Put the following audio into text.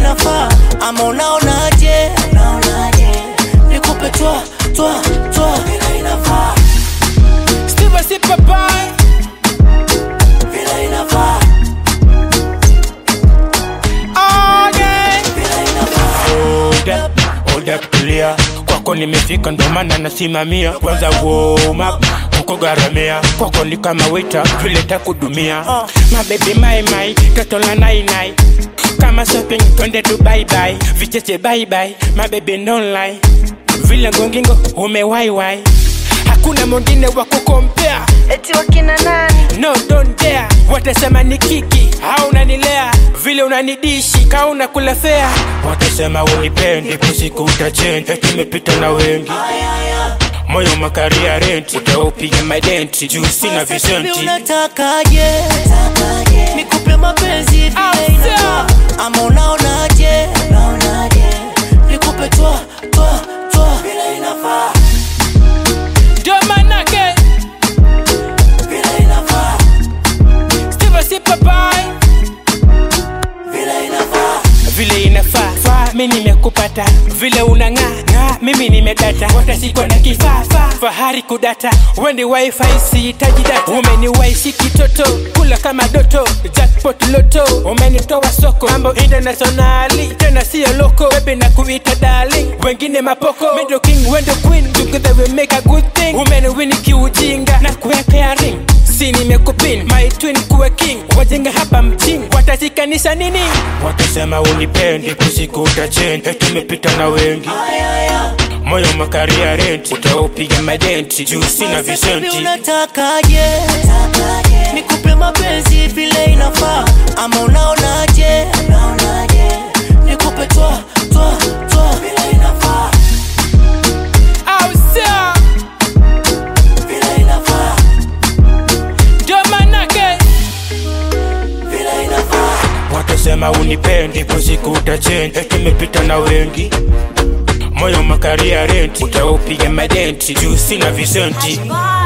inafaa ama unaonaje unaonaje nikupe twa twa twa vile inafaa Steve si papai vile inafaa again vile inafaa Hold up, hold up, tulia kwako nimefika ndo maana nasimamia kwanza warm up kuko garamia kwako ni kama wita vile takudumia mabebi maimai toto la nainai kama shopping twende tu baibai vicheche baibai mabebi nonlai vile ngongingo umewaiwai hakuna mwingine wa kukompea eti wakina nani no don't dare watasema ni kiki au unanilea vile unanidishi ka unakula fea watasema unipendi kusiku utachenja tumepita na wengi moyo makaria renti utaupiga madenti juu sina Baby, visenti unatakaje nikupe mapenzi vile inafaa ama unaonaje unaonaje nikupe twa twa twa vile inafaa ndio manake vile inafaa Steve si papai vile inafaa vile inafaa faa mi nimekupata vile unang'aa ng'aa mimi nimedata watasikwa na kifaa faa fahari kudata wendi wifi sihitaji data umeniwaishi kitoto kula kama doto jackpot loto umenitoa soko mambo internationali tena siyo loko bebe na kuita darling wengine mapoko middle king wendo queen together we make a good thing umeniwini kiujinga na kuwekea ring si nimekupin my twin kuwe king wajenga hapa mjini watashikanisha nini watasema unipendi kusiku utachenja tumepita na wengi moyo makaria renti utaupiga madenti juu sina Baby, visenti unatakaje nikupe mapenzi vile inafaa ama unaonaje unaonaje nikupe twa twa twa vile inafaa au sio vile inafaa ndio manake vile inafaa watasema unipendi kusiku utachenja tumepita na wengi moyo makaria renti utaupiga madenti juu sina visenti Bye.